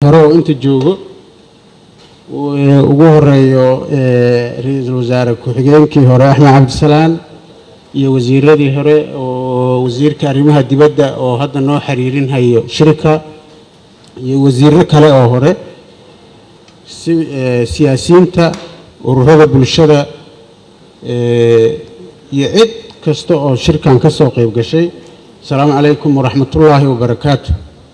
hore oo inta joogo ugu horeeyo ra-iisul wasaare ku-xigeenkii hore axmed cabdisalaan iyo wasiiradii hore oo wasiirka arrimaha dibadda oo hadda noo xiriirinhayo shirka iyo wasiiro kale oo hore siyaasiyiinta ururada bulshada iyo cid kasta oo shirkan ka soo qayb gashay asalaamu calaykum waraxmatullaahi wabarakaatu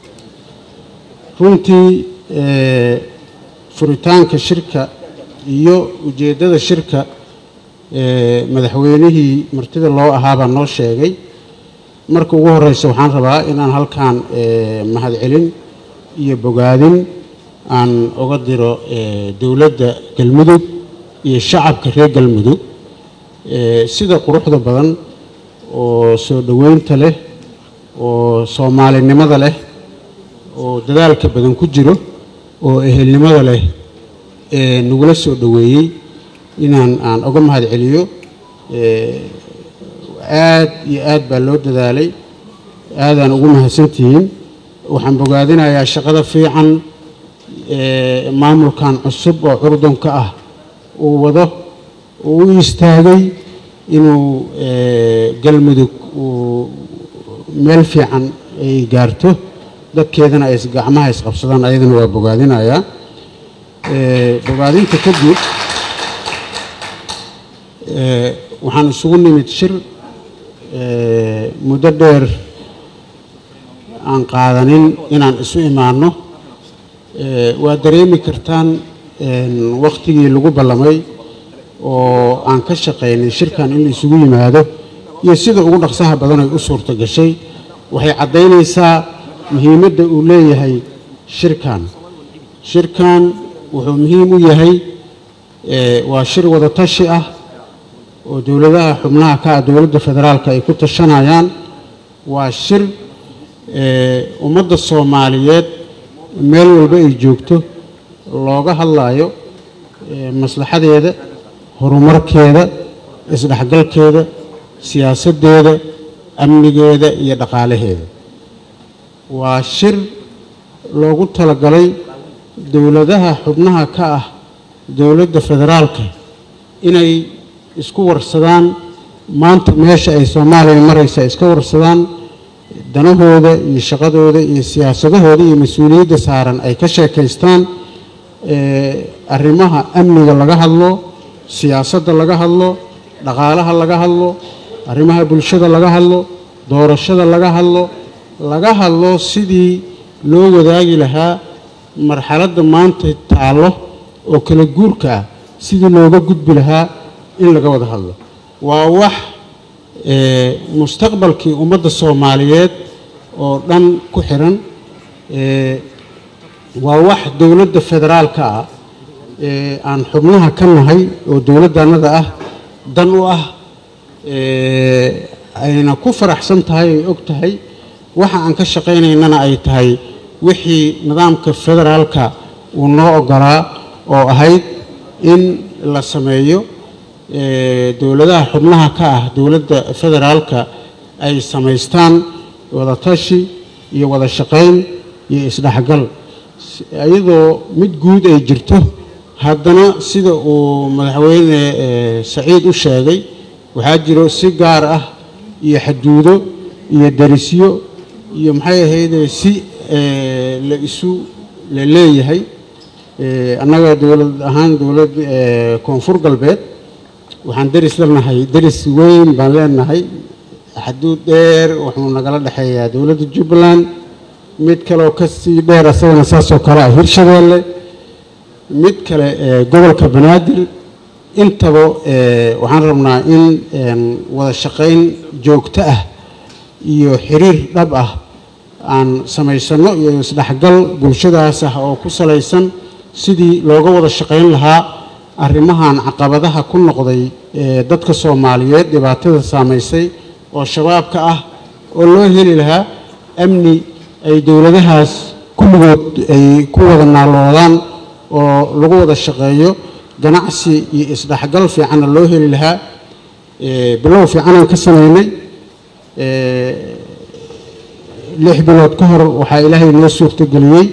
runtii furitaanka shirka iyo ujeeddada shirka madaxweynihii martida loo ahaabaa noo sheegay marka ugu horeysa waxaan rabaa inaan halkan mahadcelin iyo bogaadin aan uga diro dowladda galmudug iyo shacabka reer galmudug sida quruxda badan oo soo dhoweynta leh oo soomaalinimada leh oo dadaalka badan ku jiro oo ehelnimada leh ee nagula soo dhoweeyey inaan aan uga mahad celiyo aad iyo aad baa loo dadaalay aadaan ugu mahadsantihiin waxaan bogaadinayaa shaqada fiican maamulkan cusub oo curdunka ah uu wado uu u istaagay inuu galmudug uu meel fiican ay gaarto dadkeedana ay gacmaha isqabsadaan ayadana waa bogaadinayaa bogaadinta kadib waxaan isugu nimid shir muddo dheer aan qaadanin inaan isu imaanno waa dareemi kartaan wakhtigii lagu ballamay oo aan ka shaqaynay shirkan in la isugu yimaado iyo sida ugu dhaqsaha badan ay u suurto gashay waxay caddaynaysaa muhiimadda uu leeyahay shirkan shirkan wuxuu muhiim u yahay waa shir wada tashi ah oo dowladaha xubnaha ka ah dowladda federaalka ay ku tashanayaan waa shir ummadda soomaaliyeed meel walba ay joogto looga hadlayo maslaxadeeda horumarkeeda isdhexgalkeeda siyaasaddeeda amnigeeda iyo dhaqaalaheeda waa shir loogu talagalay dowladaha xubnaha ka ah dowladda federaalka inay isku warsadaan maanta meesha ay soomaaliya maraysa iska warsadaan danahooda iyo shaqadooda iyo siyaasadahooda iyo mas-uuliyadda saaran ay ka sheekaystaan arrimaha amniga laga hadlo siyaasadda laga hadlo dhaqaalaha laga hadlo arrimaha bulshada laga hadlo doorashada laga hadlo laga hadlo sidii loo wadaagi lahaa marxaladda maanta taallo oo kala guurka ah sidii looga gudbi lahaa in laga wada hadlo waa wax mustaqbalkii ummadda soomaaliyeed oo dhan ku xiran waa wax dowladda federaalka ah aan xubnaha ka nahay oo dowladdanada ah dan u ah ayna ku faraxsan tahay ay og tahay waxa aan ka shaqaynaynana ay tahay wixii nidaamka federaalka uu noo ogolaa oo ahayd in la sameeyo dowladaha xubnaha ka ah dowladda federaalka ay samaystaan wada tashi iyo wada shaqayn iyo isdhexgal iyadoo mid guud ay jirto haddana sida uu madaxweyne saciid u sheegay waxaa jiro si gaar ah iyo xaduudo iyo darisyo iyo maxay ahayde si la isu la leeyahay annaga dowlad ahaan dowlad koonfur galbeed waxaan deris leenahay deris weyn baan leenahay xaduud dheer wuxuu nagala dhexeeyaa dowladda jubbaland mid kaleoo kasii dheer asagana saasoo kale ah hirshabeelle mid kale gobolka banaadir intaba waxaan rabnaa in wada shaqayn joogto ah iyo xiriir dhab ah aan samaysano iyo isdhexgal bulshadaas ah oo ku salaysan sidii looga wada shaqayn lahaa arrimahan caqabadaha ku noqday dadka soomaaliyeed dhibaatada saamaysay oo shabaabka ah oo loo heli lahaa amni ay dowladahaas kulligood ay ku wada naaloodaan oo lagu wada shaqeeyo ganacsi iyo isdhexgal fiicanna loo heli lahaa bilow fiicanaan ka samaynay lix bilood ka hor waxaa ilaahay noo suurtageliyey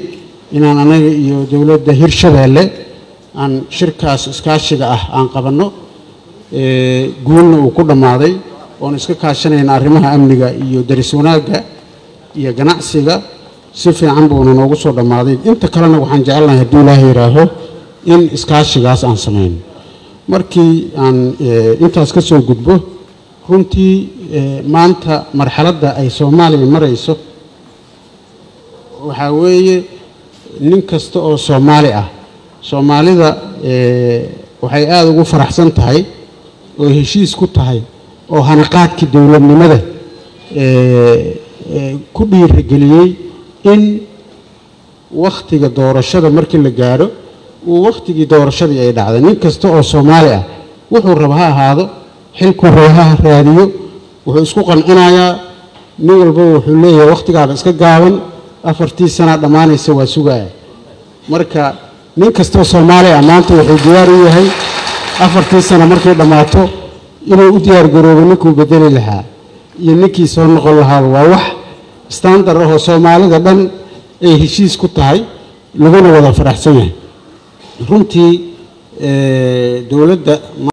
inaan anaga iyo dowladda hirshabeelle aan shirkaas iskaashiga ah aan qabanno guulna uu ku dhammaaday oon iska kaashanayna arrimaha amniga iyo daris wanaagga iyo ganacsiga si fiican buuna noogu soo dhammaaday inta kalena waxaan jecelnahay hadduu ilaaha yidhaaho in iskaashigaas aan samayno markii aan intaas ka soo gudbo runtii maanta marxaladda ay soomaaliya marayso waxaa weeye nin kasta oo soomaali ah soomaalida waxay aada ugu faraxsan tahay oo heshiis ku tahay oo hanaqaadkii dowladnimada ku dhiirigeliyey in wakhtiga doorashada markii la gaadho uu wakhtigii doorashadii ay dhacday nin kasta oo soomaali ah wuxuu raba ha ahaado xilkuu raba ha raadiyo wuxuu isku qancinayaa nin walba wuxuu leeyahay wakhtigaaba iska gaaban afartii sanaa dhammaanaysa waa sugaya marka nin kastoo soomaali ah maanta wuxuu diyaar u yahay afartii sano markay dhammaato inuu u diyaar garoobo ninkuu bedeli lahaa iyo ninkii soo noqon lahaaba waa wax standar ahoo soomaalida dhan ay heshiis ku tahay laguna wada faraxsan yahay runtii dowladda